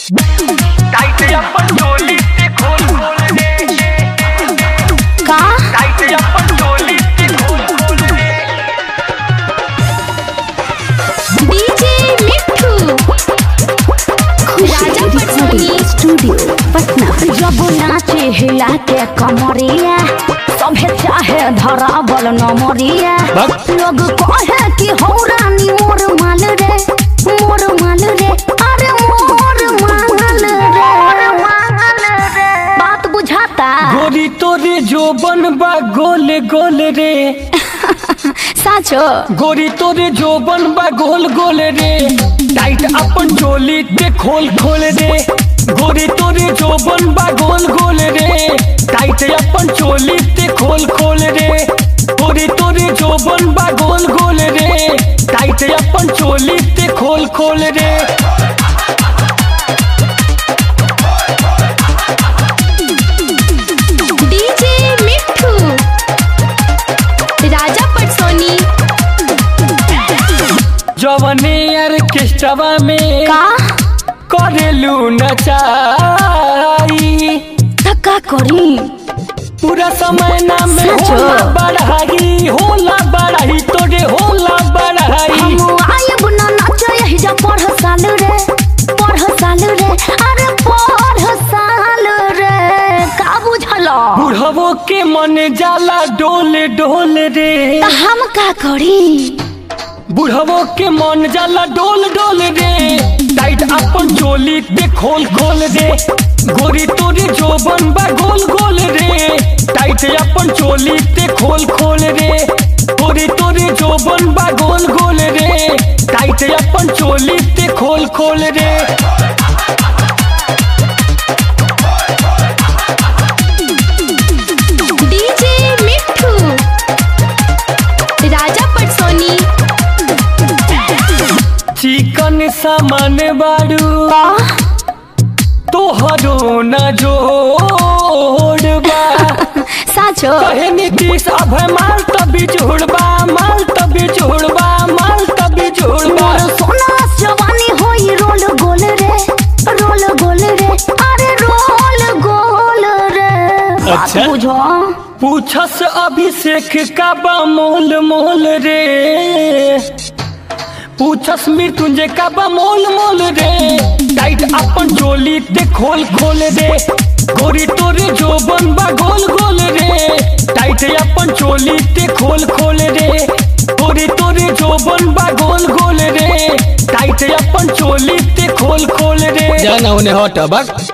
Tight अपन चोली से खोल खोल दे का टाइट अपन चोली से खोल खोल दे डीजे मिट्ठू राजा पटसोनी स्टूडियो पटना जब नाचे हिला के कमरिया सभे चाहे धरावल नमरिया लोग कहे कि हो रानी मोर माल रे मोर माल रे अरे मोर माल रे बात बुझाता गोरी तोरे जो बनबा गोल गोल रे साचो गोरी तोरे जो बनबा गोल गोल रे टाइट अपन चोली ते खोल खोल रे गोरी तोरे जो बनबा गोल गोल रे टाइट अपन चोली ते खोल खोल रे गोरी तोरे जो बनबा गोल गोल रे टाइट अपन चोली ते खोल खोल रे डीजे मिट्ठू राजा पटसोनी जवने ऑर्केस्ट्रा में का करेलू नचाई धक्का करी पूरा समय ना में सचो? होला बढ़ाई होला बढ़ाई तोरे होला बढ़ाई हम आयब न नाच यही जा पढ़ साल रे पढ़ साल रे अरे पढ़ साल रे का बुझल बुढ़वो के मन जाला डोल डोल रे त हम का करी बुढ़वो के मन जाला डोल डोल रे टाइट अपन चोली पे खोल खोल रे गोरी तोरे जो बनबा गोल गोल रे टाइट अपन चोली पे खोल खोल रे गोरी तोरे जो बनबा गोल गोल रे टाइट अपन चोली पे खोल खोल रे डीजे मिट्ठू राजा पटसोनी चिकन सामान बाड़ू तोहरो न जोड़बा साचो कहे नीतीश अभय माल तभी जोड़बा माल तभी जोड़बा माल तभी जोड़बा मोर सोना जवानी होई रोल गोल रे रोल गोल रे अरे रोल गोल रे बात अच्छा। बुझो पूछस अभिषेक का बा मोल मोल रे पूछस मृत्युंजय का बा मोल मोल रे टाइट अपन चोली ते खोल खोल रे गोरी तोरे जो बनबा गोल गोल रे टाइट अपन चोली ते खोल खोल रे गोरी तोरे जो बनबा गोल गोल रे टाइट अपन चोली ते खोल खोल रे जाना उन्हें हट बक